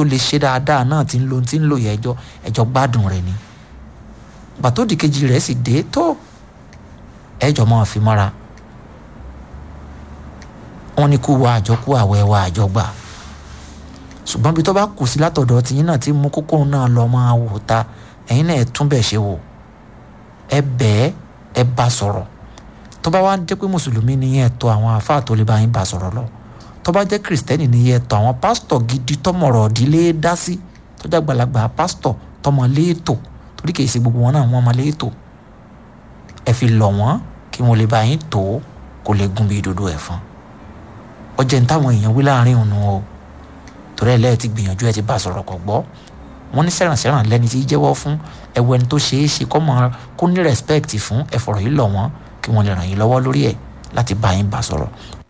tó lè ṣe dáadáa náà ti ń lo ti ń lò yẹ ẹjọ́ ẹjọ́ gbádùn rẹ̀ ni gbàtó dìkejì rẹ̀ sì dé tó ẹjọ́ máa fi mọ́ra wọ́n ní kú wa àjọ kú àwẹ̀ wa àjọ gbà ṣùgbọ́n bí tó bá kù sí látọ̀dọ̀ tìyín náà tí mú kókó náà lọ máa wò ta ẹ̀yin náà ẹ̀ tún bẹ̀ ṣe wò ẹ bẹ́ẹ̀ ẹ bá sọ̀rọ̀ tó bá wá jẹ́ pé mùsùlùmí ni yẹn tó àwọn àáfàá tó lè bá yín bá sọ̀rọ̀ lọ tó bá jẹ́ kìrìsìtẹ́nì ni yẹn tó àwọn pásítọ̀ gidi tọmọ̀rọ̀ ọ̀dílé dá sí tó jẹ́ àgbàlagbà pásítọ̀ tọmọ léètò torí kìí ṣe gbogbo wọn náà wọ́n mọ léètò ẹ fi lọ̀ wọ́n kí wọ́n lè bá yín tó kó lè gún bí dodo ẹ̀fọn ọjọ́ ní táwọn èèyàn wí láàrin òun o torí ẹ lẹ́ẹ̀ ti gbìyànjú ẹ ti bá sọ̀rọ̀ kọ̀ gbọ́ wọ́n ní sẹ̀rànsẹ̀ràn lẹ́ni tí jẹ́wọ́ fún ẹ̀wọ̀ ẹni tó ṣeé ṣe kọ́ mọ kó ní respect fún ẹ̀fọ̀rọ̀ yìí lọ̀ wọ́n kí wọ́n lè ràn yín lọ́wọ́ lórí ẹ̀ láti bá yín bá sọ̀rọ̀